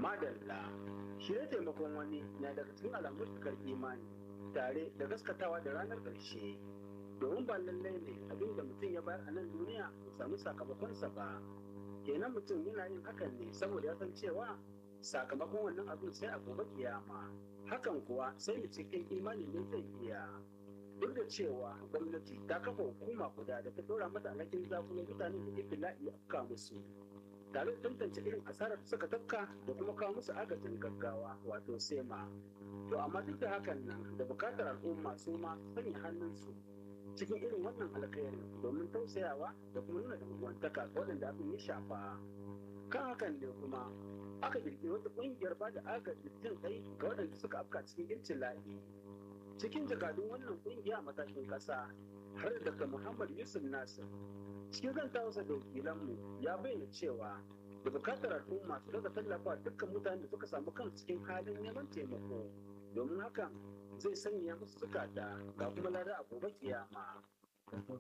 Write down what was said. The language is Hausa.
madalla shi ne taimakon wani na daga cikin alamun cikar imani tare da gaskatawa da ranar ƙarshe domin ba lallai ne abin da mutum ya bayar a nan duniya ya samu sakamakonsa ba kenan mutum yana yin hakan ne saboda ya san cewa sakamakon wannan abin sai a gobe kiyama hakan kuwa sai da cikin imani ne zai iya duk da cewa gwamnati ta kafa hukuma guda da ta dora mata alhakin zakulo mutanen da ibtila'i afka musu tare da tantance irin asarar da suka tafka da kuma kawo musu agajin gaggawa wato sema to amma duk da hakan nan da bukatar al'umma su ma sanya hannunsu cikin irin wannan alkhairi domin tausayawa da kuma nuna dangantaka waɗanda abin ya shafa kan hakan ne kuma aka kirkiri wata ƙungiyar ba da agajin jin kai ga waɗanda suka afka cikin ibtila'i cikin jakadun wannan ƙungiya a matakin ƙasa har da Dr. Muhammad Yusuf Nasir cikin zantawarsa da wakilanmu ya bayyana cewa da bukatar al'umma su daga tallafa dukkan mutanen da suka samu kan cikin halin neman taimako domin hakan zai sanya musu zukata ga kuma lada a gobe kiyama.